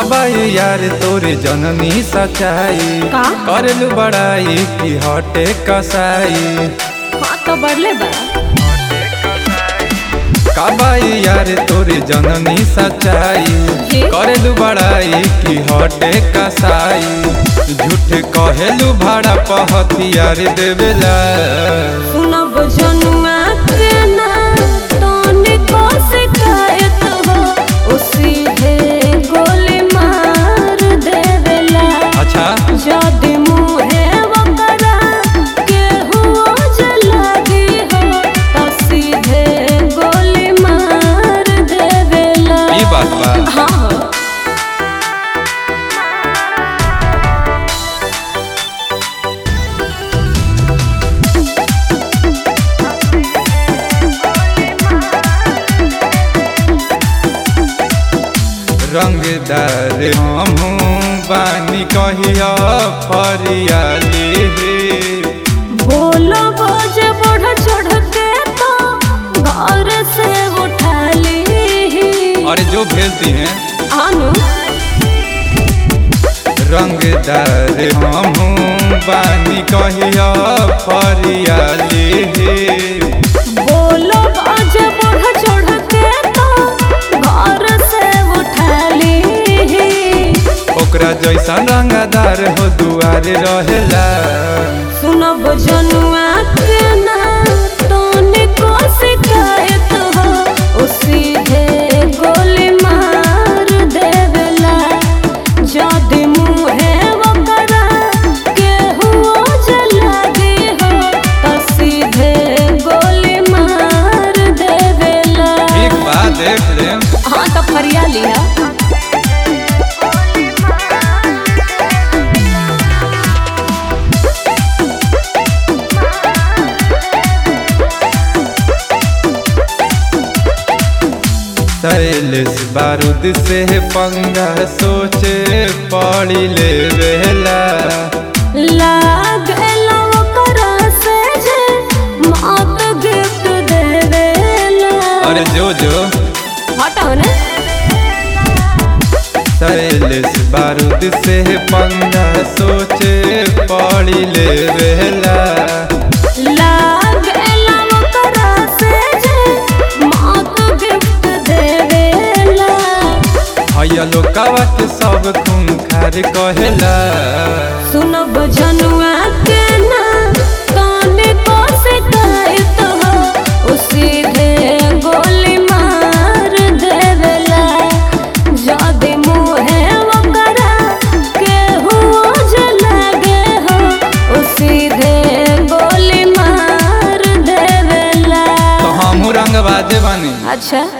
कबाई यार तोरे जननी सच्चाई का? करलू बड़ाई की हटे कसाई हाँ तो बढ़ले बा कबाई यार तोरे जननी सच्चाई जी। करलू बड़ाई की हटे कसाई झूठ कहेलू भाड़ा पहतियार देवेला सुनब जनुआ के ना तोने को शिकायत हो ओ सीधे गोली मार देवेला अच्छा जदि मुहे वकरा केहू जलागी हो तो सीधे गोली मार देवेला ई बात बा हाँ हो रंगदार हमहू बानी कहिया फरियाली बोलो बोझे बढ़ चढ़ के तो घर से उठा ली और जो भेजती हैं आनु रंगदार हमहू बानी कहिया फरियाली बोलो बोझे बढ़ चढ़ के तो घर से उठा ली ओकरा जैसा रंगदार हो दुआरे रहेला सुनब जनुआ के ना तोने को शिकायत हो ओ सीधे गोली मार देवेला जदि मुहे वकरा केहू जलागी हो तो सीधे गोली मार देवेला एक बात देख ले हाँ तो फरिया लिया शैलेश बारूद से पंगा सोचे पड़ी ले वेला लागेला ओकरा से जे मौत गिफ्ट देवेला अरे जो जो हटाओ ने शैलेश बारूद से पंगा सोचे पड़ी ले वेला लागेला ओकरा से जे मौत गिफ्ट देवेला हैया लोकावा के सब खून खार कहेला सुनब जनुआ के ना काने को शिकायत हो ओ सीधे गोली मार देवेला जदि मुहे वकरा केहू जलागे हो ओ सीधे गोली मार देवेला तो हमहू रंगबाजे बानी अच्छा